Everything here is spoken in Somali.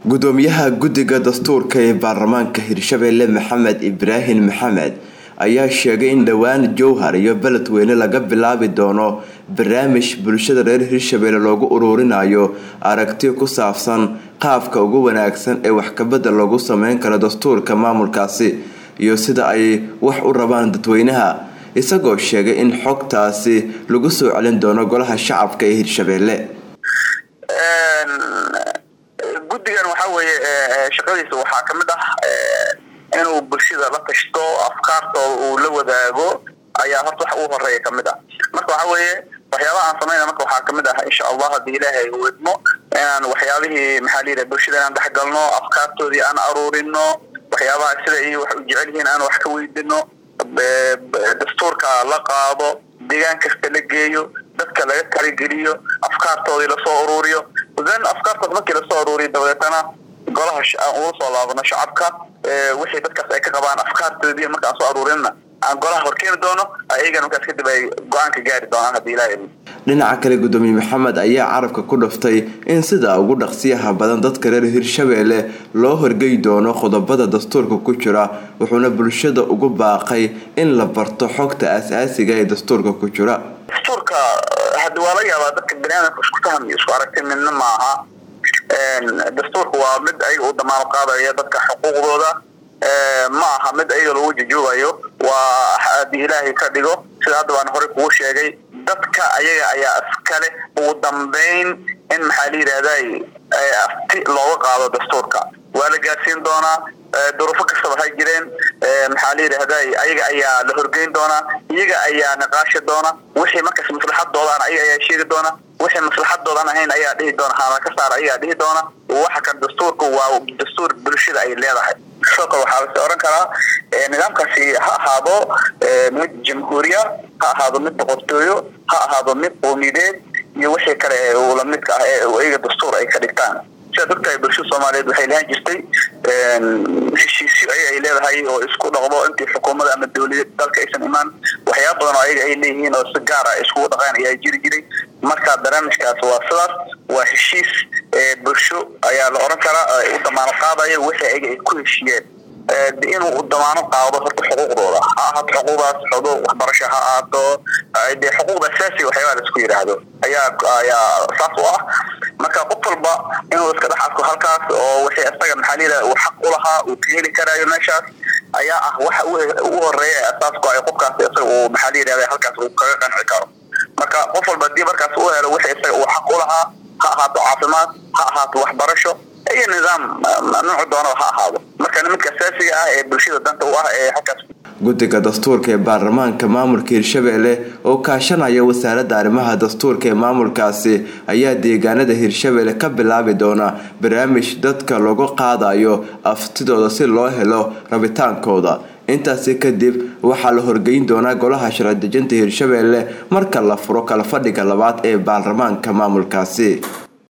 gudoomiyaha guddiga dastuurka ee baarlamaanka hirshabelle maxamed ibraahim maxamed ayaa sheegay in dhowaan jowhar iyo beledweyne laga bilaabi doono barnaamij bulshada reer hirshabelle loogu ururinayo aragti ku saabsan qaabka ugu wanaagsan ee waxkabadda loogu sameyn karo dastuurka maamulkaasi iyo sida ay wax u rabaan dadweynaha isagoo sheegay in xogtaasi lagu soo celin doono golaha shacabka ee hirshabelle guddigan waxaa weeye shaqadiisa waxaa kamid ah inuu bulshada la tashto afkaartooda uu la wadaago ayaa horta wax ugu horeeya kamid ah marka waxaa weeye waxyaabaha aan samayna marka waxaa kamid ah insha allah haddii ilaahay uu idmo inaan waxyaabihii maxaa layidhaha bulshada inaan dhexgalno afkaartoodii aan aruurino waxyaabaha sida ay wax u jecel yihiin aan wax ka weydino dastuurka la qaado deegaan kasta la geeyo dadka laga talageliyo afkaartoodii lasoo uruuriyo then afkaartood markii lasoo uruuriyo dabadeetana golaha aan ula soo laabano shacabka wixii dadkaas ay ka qabaan afkaartoodii marka aan soo aruurinna aan golaha horkeeni doono ayagana markaas kadib ay go-aanka gaari doonaan haddii ilaha dhinaca kale gudoomiye maxamed ayaa carabka ku dhaftay in sida ugu dhaqsiyaha badan dadka reer hirshabelle loo horgey doono qodobada dastuurka ku jira wuxuuna bulshada ugu baaqay in la barto xogta aas-aasiga ee dastuurka ku jira dastuurka hadi waa laga yaabaa dadka baniaadamka isku faham iyo isku aragti midna maaha dastuurka waa mid ayaga u damaano qaadaya dadka xuquuqdooda ma aha mid ayaga lagu jujoogayo waa haddii ilaahay ka dhigo sida hadda baan horey kugu sheegay dadka ayaga ayaa iskale ugu dambeyn in maxaa la yidhahday afti looga qaado dastuurka waa la gaarsiin doonaa duruufo kastaba ha jireen maxaa la yidhahday ayaga ayaa la horgeyn doonaa iyaga ayaa niqaashi doona wixii markaas maslaxadoodan ayaga ayaa sheegi doona wixii maslaxadoodan ahayn ayaa dhihi doona haana ka saar ayagaa dhihi doona waxa kan dastuurka waa dastuur bulshada ay leedahay sidoo kale waxaa lasi oran karaa nidaamkaasi ha ahaado mid jamhuuriya ha ahaado mid boqortooyo ha ahaado mid qowmideed iyo wixii kale lamidka ah ee iyaga dastuur ay ka dhigtaan sidaad ogtahay bulshada soomaaliyeed waxay lahaan jirtay heshiisyo ayaga ay leedahay oo isku dhaqdo intii xukuumada ama dawlada dalka aysan imaan waxyaaba badan oo ayaga ay leeyihiin oo si gaara iskugu dhaqaan ayaa jiri jiray marka barnaamijkaas waa sidaas waa heshiis bulsho ayaa la oran karaa u damaano qaadayo wixii ayaga ay ku heshiiyeen inuu damaano qaado horta xuquuqdooda ha ahaato xuquuqdaas xuquuq waxbarasho ha ahaato de xuquuqda asaasiga waxyaabaa la isku yidhaahdo ayaa ayaa saas u ah marka qof walba inuu iska dhex arko halkaas oo wixii isaga maxaa la yidhaha uu xaq u lahaa uu ka heli karaayo meeshaas ayaa ah waxa ugu horeeya ee asaasku ay qofkaas isaga uu maxaa la yidhahda halkaas uu kaga qanci karo marka qof walba hadii markaas u helo wixii isaga uu xaq u lahaa ha ahaato caafimaad ha ahaato waxbarasho iyo nidaam noocu doonaba ha ahaado marka midka asaasiga ah ee bulshada danta u ah ee halkaas guddiga dastuurka ee baarlamaanka maamulka hirshabelle oo kaashanaya wasaaradda arrimaha dastuurka ee maamulkaasi ayaa deegaanada hirshabelle ka bilaabi doona barnaamij dadka lagu qaadayo aftidooda si loo helo rabitaankooda intaasi kadib waxaa la horgeyn doonaa golaha sharci dejinta hirshabelle marka la furo kala fadhiga labaad ee baarlamaanka maamulkaasi